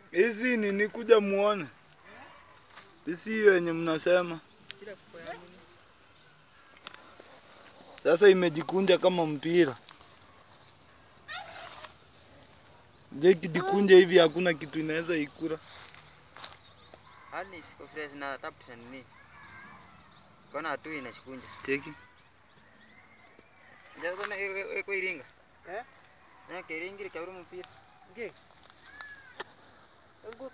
Hizi nini kuja muone. Hizi hiyo yenye mnasema. Kila kuko ya nini? Sasa imejikunja kama mpira. Je, kijikunja hivi hakuna kitu inaweza ikura. Hali siko fresh na tapu nini? Kona tu inashikunja. Cheki. Ndio kona eko iringa. Eh? Na kiringiri kaburu mpira. Nge. Engut.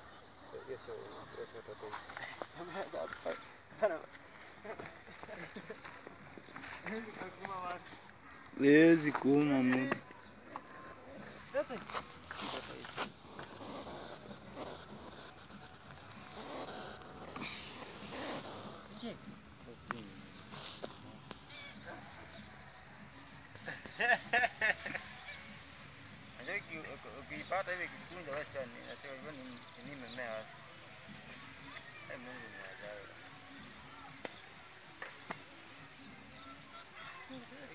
Wezi kuuma mtu. Najua ukiipata hivi kikunja basi ni nasema hivyo ni ni mmea basi. Hai Mungu ni ajabu.